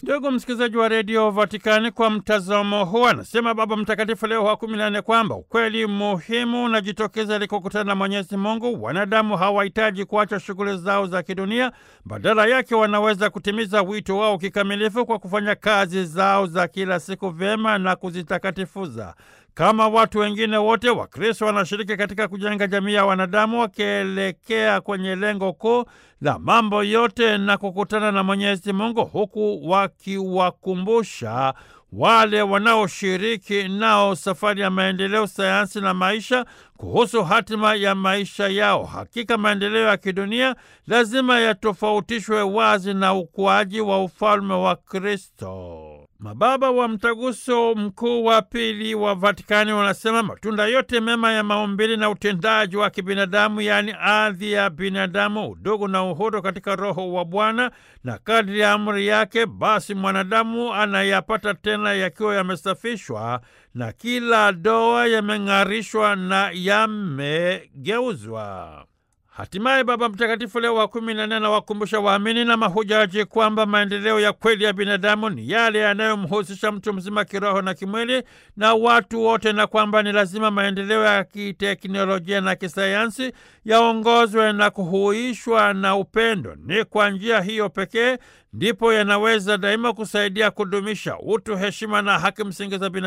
Ndugu msikilizaji wa redio Vatikani, kwa mtazamo huu anasema Baba Mtakatifu Leo wa kumi na nne kwamba ukweli muhimu unajitokeza ilikokutana na Mwenyezi Mungu. Wanadamu hawahitaji kuacha shughuli zao za kidunia, badala yake wanaweza kutimiza wito wao kikamilifu kwa kufanya kazi zao za kila siku vyema na kuzitakatifuza. Kama watu wengine wote, Wakristo wanashiriki katika kujenga jamii ya wanadamu wakielekea kwenye lengo kuu la mambo yote na kukutana na Mwenyezi Mungu, huku wakiwakumbusha wale wanaoshiriki nao safari ya maendeleo, sayansi na maisha kuhusu hatima ya maisha yao. Hakika maendeleo ya kidunia lazima yatofautishwe wazi na ukuaji wa ufalme wa Kristo. Mababa wa Mtaguso Mkuu wa Pili wa Vatikani wanasema matunda yote mema ya maumbili na utendaji wa kibinadamu, yaani ardhi ya binadamu, udugu na uhuru katika Roho wa Bwana na kadri ya amri yake, basi mwanadamu anayapata tena yakiwa yamesafishwa na kila doa yameng'arishwa na yamegeuzwa. Hatimaye Baba Mtakatifu Leo wa kumi na nne anawakumbusha waamini na mahujaji kwamba maendeleo ya kweli ya binadamu ni yale yanayomhusisha mtu mzima kiroho na kimwili na watu wote, na kwamba ni lazima maendeleo ya kiteknolojia na kisayansi yaongozwe na kuhuishwa na upendo. Ni kwa njia hiyo pekee ndipo yanaweza daima kusaidia kudumisha utu, heshima na haki msingi za binadamu